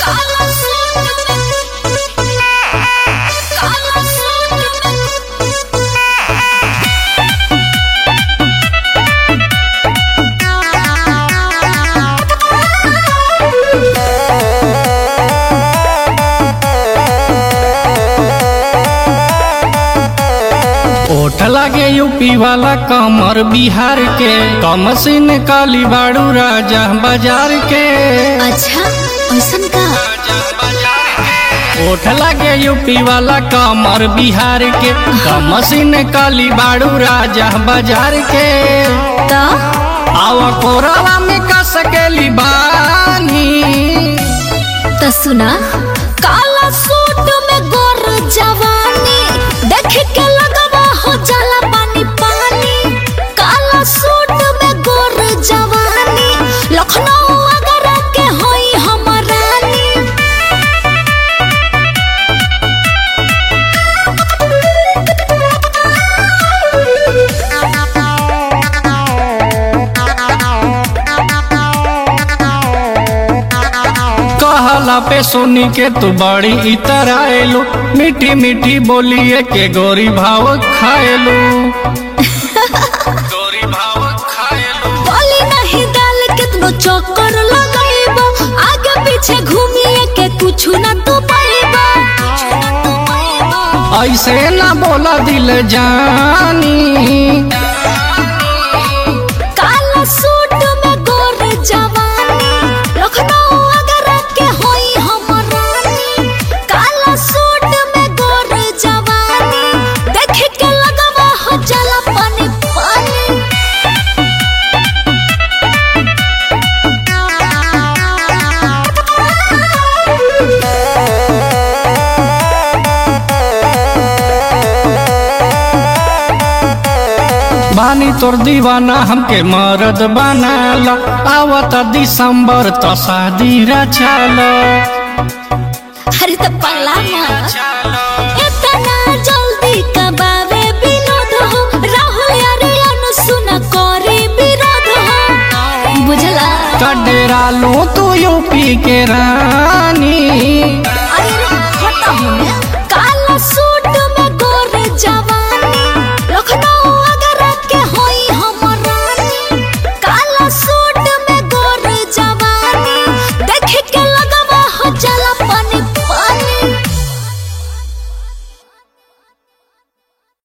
काला सूट में काला सूट में ओठ लागे यूपी वाला कमर बिहार के कमसिन काली बाड़ू राजा बाजार के अच्छा ऐसन का ओठ लागे यूपी वाला कमर बिहार के कमसिन काली बाड़ू राजा बाजार के तो आवा कोरावा में का सकेली बानी तो सुना काला सूट में गोर जवानी देख के लगवा हो जाला पानी पानी काला सूट में गोर जवानी लखनऊ अगर के होई हम रानी कहला पे सुनी के तू बड़ी इतर आएलू मीठी मीठी बोलिए के गोरी भाव खाएलू गोरी भाव खाएलू बोली नहीं डाल कितनो चक्कर लगाइबो आगे पीछे घूमिए के कुछ ना तू पाइबो ऐसे ना बोला दिल जानी काला सूट में गोर जवानी लखनऊ अगर के होई हम रानी काला सूट में गोर जवानी देख के लगवा हो जाला पानी पानी बानी तोर दीवाना हमके मरद बनाला आवत दिसंबर तो शादी रचाला अरे तो पगला मार इतना जल्दी कबावे विनोद हो राहुल यारे अनुसुना करे विरोध हो बुझला कडेरा लो तू यूपी के रानी